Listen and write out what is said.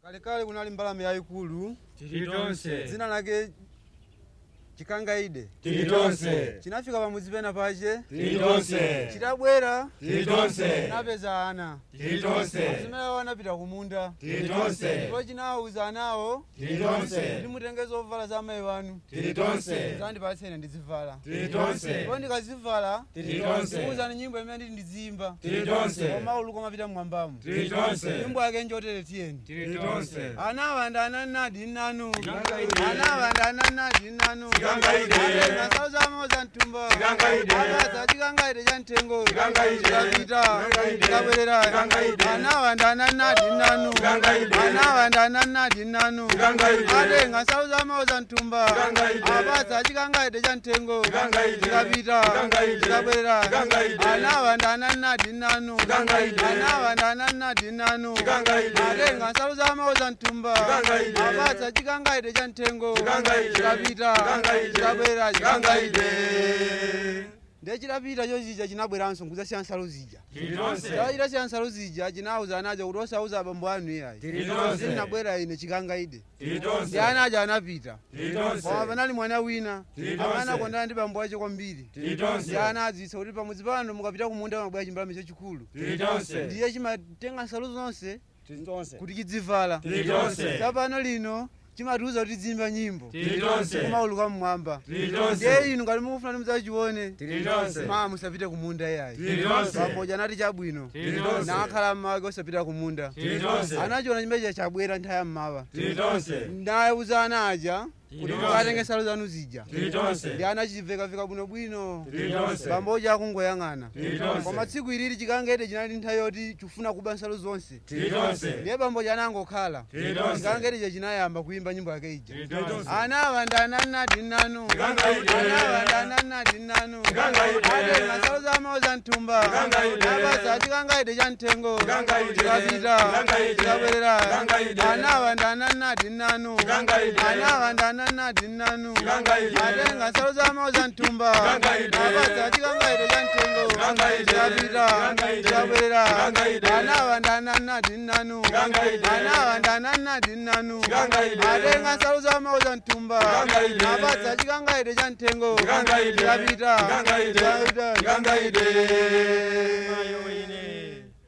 kalekale kunali mbalame yayikulu tili tonse dzina lake chikangaide tili tonse chinafika pamudzi pena pache tili tonse chidabwera tili tonse chinapeza ana tili tonse zimenewo anapita kumunda tili tonse ndipo chinawuza anawo tili tonse ndimutenge zovala za amayi wanu tili tonse zandipatsene ndizivala tili tonse ndipo ndikazivala tili tonse kuwuzani nyimbo imene nditi ndiziyimba tili tonse koma uluko mapita mmwambamo tili tonse nyimbo yake njotere tiyeni tili tonse anawa ndananadi nanu Chikangaide. anawa ndananadi nanu Chikangaide. nasauzamoo za mtumba Chikangaide. akaza chikangaide cha mtengo Chikangaide. chikapita Chikangaide. chikabwerera Chikangaide. anawa ndananadi nanu Chikangaide. anawa ndananadi nanu Chikangaide. atenga sauzamoo za mtumba Chikangaide. apatsa chikangaide cha mtengo Chikangaide. chikapita Chikangaide. chikabwerera Chikangaide. anawa ndananadi nanu Chikangaide. anawa ndananadi nanu Chikangaide. atenga sauzamoo za mtumba Chikangaide. apatsa chikangaide cha mtengo Chikangaide. chikapita Chikangaide. chikabwera Chikangaide. ndiye chidapita chozija chinabweranso nkuzasiya nsalu zija tili tonse chachita siya nsalu zija chinawuza anaja kuti osauza abambo anu iyayi tili tonse ndinabwera ine chikangaide tili ndi tonse anaja anapita tili tonse koma panali mwana wina Tili amene tonse. akondana ndi bambo ache kwambiri tili tonse ndi ana adzitsa kuti pamudzi pano mukapita kumunda mabwera chimbalame chachikulu tili tonse ndiye chimatenga nsalu zonse tili tonse kuti chidzivala tili tonse tsapano lino chimatiuza kuti tizimba nyimbo tili tonse kumauluka mmwamba tili tonse ndiye inu ngati mukufuna kuti mudzachione tili tonse ma musapite kumunda iyayi tili tonse pamoja anati chabwino tili tonse nakhala mmawake osapita kumunda tili tonse anachiona chimenechi chabwera nthawi ya mmawa tili tonse ndawuza ana aja kuti Tili mukatenge tonse. nsalu zanu zija tili tonse ndi anachivekaveka bwinobwino tili tonse bamboja akungoyang'ana tili tonse koma tsiku ilili chikangaide chinali nthawi yoti chifuna kuba nsalu zonse tili tonse ndiye bamboja anangokhala tili tonse chikangaide chinayamba kuyimba nyimbo yake ija tili tonse anawa ndananadi nanu Chikangaide. anawa ndananadi nanu Chikangaide. atenga nsalu zamawo za mtumba Chikangaide. apatsa chikangaide cha mtengo Chikangaide. chikapita Chikangaide. chikabwerera Chikangaide. anawa ndananadi nanu Chikangaide. anawa ndananadi nanu Chikangaide. atenga nsalu zamawo za mtumba Chikangaide. apatsa chikangaide cha mtengo Chikangaide. chikapita Chikangaide. chikabwerera Chikangaide. anawa ndananadi nanu Chikangaide. anawa ndananadi nanu Chikangaide. atenga nsalu zamawo za mtumba Chikangaide. apatsa chikangaide cha mtengo Chikangaide. chikapita Chikangaide. chikapita Chikangaide. mayo ine